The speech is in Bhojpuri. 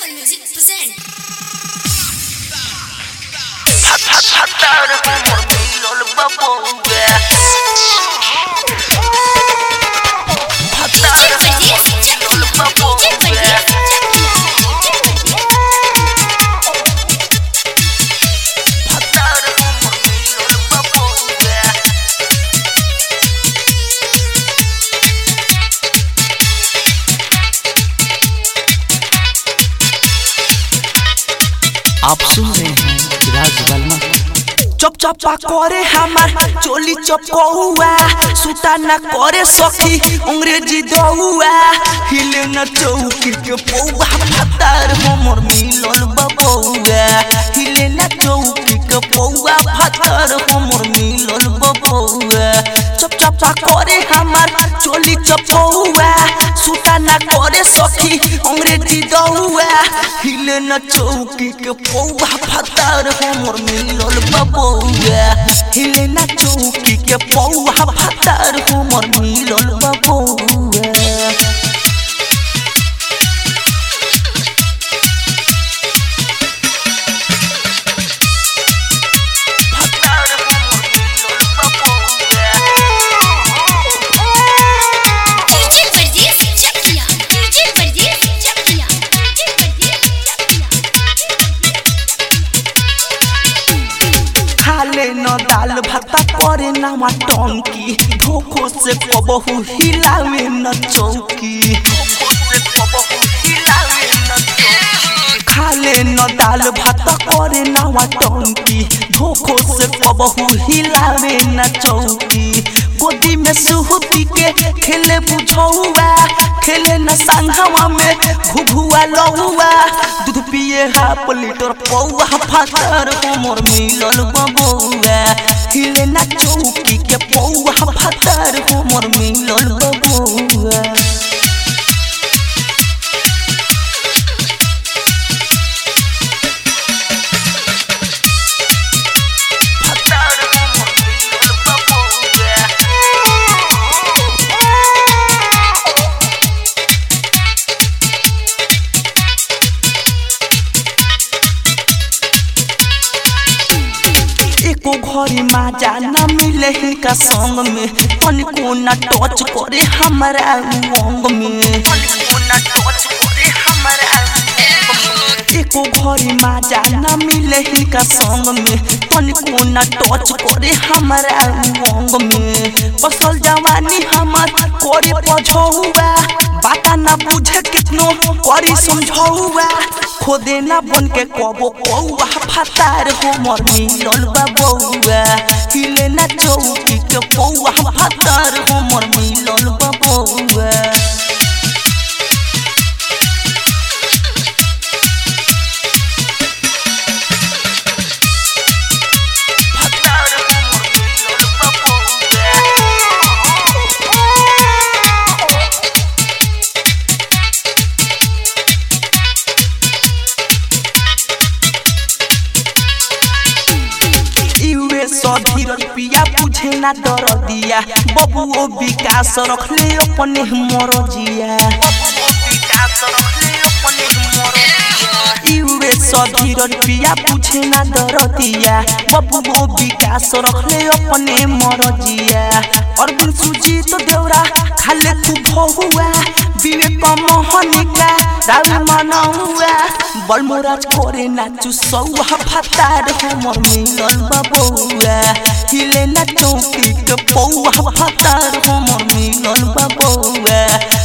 Music present. Hatar humor milol babonga Hatar humor milol babonga Hatar humor milol babonga आप सुन रहे हैं राज बलमा चप चपा करे हमार चोली चपकौआ सुता न करे सखी अंग्रेजी दौआ हिले न चौकी के पौआ फतार हमर मिलल बबौआ हिले न चौकी के पौआ फतार हमर मिलल बबौआ चप चपा करे हमार चोली चपकौआ सुता न करे सखी अंग्रेजी दौआ हिले न चौकी के पौआ फतार हमर मिलल बबौआ हिले न चौकी के पौआ फतार हमर मिलल बबौआ Hatar humor milol babonga DJ Pardees Chakia. DJ Pardees Chakia. DJ Pardees Chakia. खाले न दाल भाता करे ना टंकी धोखो से कबहू हिलावे न चौकी खाले न दाल भात करे ना टंकी धोखो से कबहू हिलावे न चौकी गोदी में सुहती के खेले बुझौआ खेले न संघवा में घुघुआ लहुआ दूध पिए हाफ लीटर पौआ फातर हमर मिलल बबौआ हिले न चौकी के पौआ फातर हमर मिलल बबौआ Hatar humor milol babonga एको घरी माजा न मिले का संग में तनिको न टच करे हमारा अंग में एको घरी माजा न मिले का संग में तनिको न टच करे हमारा अंग में बसल जवानी हमार करे पझौआ बाता न बुझे कितनो करी समझौआ खोदे न बन के कबो कौआ फतार हमर मिलल बबौआ हिले न चौकी के पौआ फतार हमर मिलल बबौआ Hatar humor milol babonga इवे सधीर पिया पूछे ना डर दिया बबू ओ विकास रखले अपने मर जिया इवे सधीर पिया पूछे ना डर दिया बबू ओ विकास रखले अपने मर जिया और बिन सुजी तो देवरा खाले तू बहुआ विवेक मोहनिका राउ मनौआ बलमोराज करे नाचु सौआ फतार हमर मिलल बबौआ हिले ना चौकी के पौआ फतार हमर मिलल बबौआ